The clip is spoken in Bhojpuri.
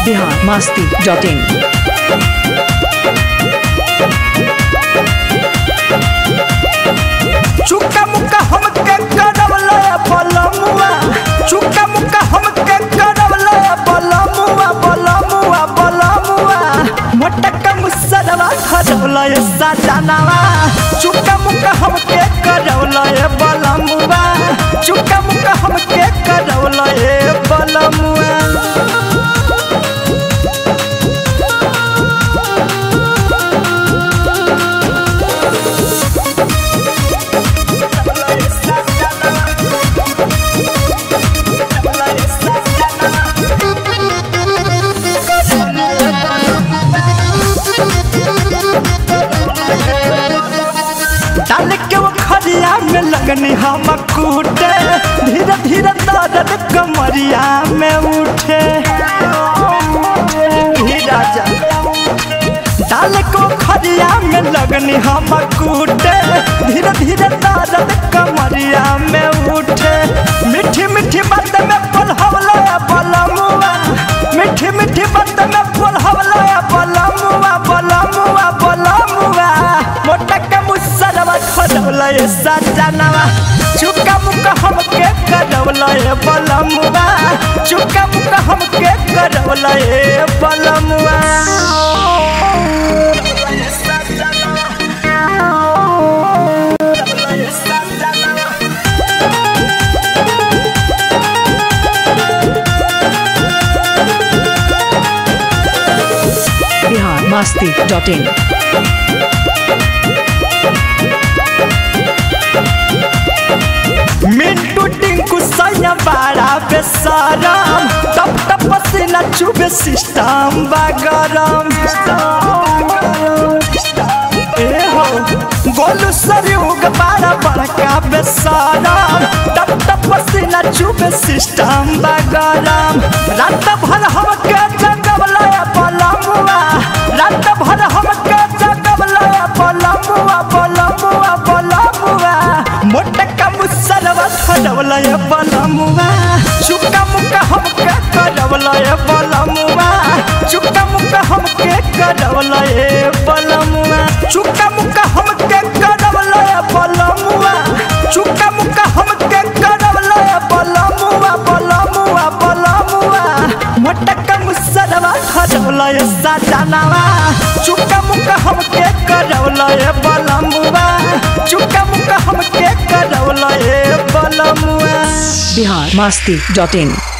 बिहार मास्ती डॉट इन चुका मुका हमके करवला बलमुआ चुका मुका हमके करवला बलमुआ बलमुआ बलमुआ मोटका मुसरवा खरवला ये सजनवा चुका मुका हमके करवला ये बलमुआ चुका मुका हमके करवला ये बलमुआ डाल के वो खरिया में लगनी हम कूटे धीरे धीरे दर्द कमरिया में उठे ही राजा डाल को खरिया में लगनी हम कूटे धीरे धीरे दर्द कमरिया में उठे मीठी मीठी बात में पल हवला बलमुआ मीठी मीठी बात में पल हवला बलमुआ बलमुआ बलमुआ मोटा का मुसलवा खडवला ये सजनवा चुका मुका हमके करवला ये बलमुआ चुका मुका हमके करवला ये बलमुआ बिहार मास्ती डॉट इन मिंटू टिंकू सैया बाड़ा बेसरम टप टप पसीना चुबे सिस्टम बागरम ए हो गोलू सरयुग बाड़ा बड़का बेसरम टप टप पसीना चुबे सिस्टम बागरम रात भर हमके जगवला बलमुआ रात भर हमके जगवला बलमुआ बलमुआ बलमुआ मोटका मुसलवा खडवला ये बलमुआ चुका मुका हमके करवला ये बलमुआ चुका मुका हमके करवला ये बलमुआ चुका मुका हमके करवला ये बलमुआ चुका मुका हमके करवला ये बलमुआ बलमुआ बलमुआ मोटका मुसलवा खडवला ये सजनवा चुका मुका हमके करवला ये बलमुआ चुका मुका हमके करवला ये बलमुआ बिहार मास्ती डॉट इन